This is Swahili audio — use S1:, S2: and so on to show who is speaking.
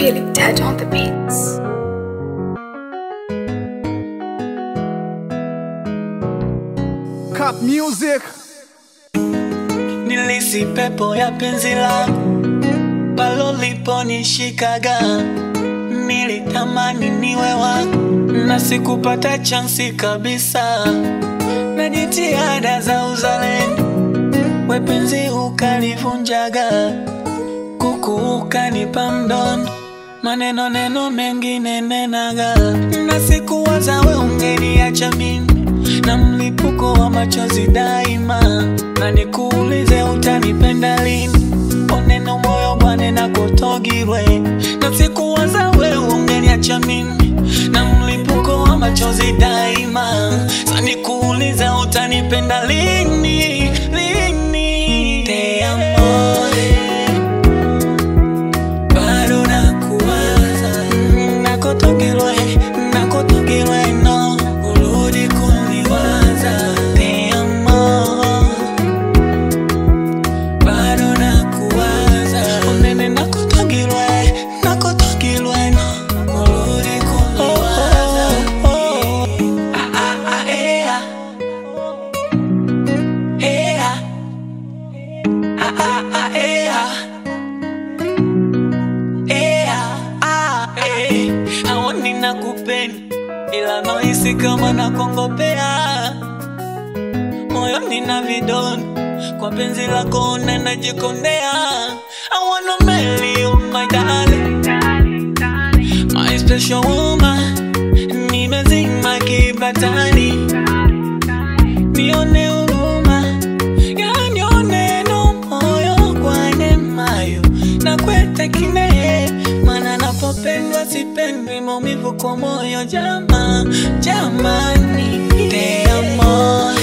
S1: Feeling dead on the beats.
S2: Cup music.
S3: Nilisi pepo ya penzi langu palo liponishikaga, nilitamani niwe wako na sikupata chansi kabisa, na jitihada za uzalendo we penzi ukalivunjaga, kuku ukanipa mdondo maneno neno mengine nenaga, na sikuwaza we ungeniacha mimi na mlipuko wa machozi daima, na nikuulize utanipenda lini? Oneno moyo bwane na kutogirwe, na sikuwaza we ungeniacha mimi na mlipuko wa machozi daima, sa nikuulize utanipenda lini? Lini? Te amo bado nakuwaza, nakutogirwe, nakutogirwe no, urudi kuniwaza. Te amo bado nakuwaza, unene nakutogirwe, nakutogirwe no, urudi kuniwaza. Ah, ah, ah, eh, ah. Eh, ah. Ah, ah, ah, eh, ah. Ea, ah, eh, haoni nakupenda ila nohisi kama nakongopea moyoni na vidonda kwa penzi lako na najikondea I wanna marry you my darling my special woman nimezima kibatani nione huruma yanione no moyo kwa nemayo na kwete kine mana napopendwa sipendwi maumivu kwa moyo jama jamani te amo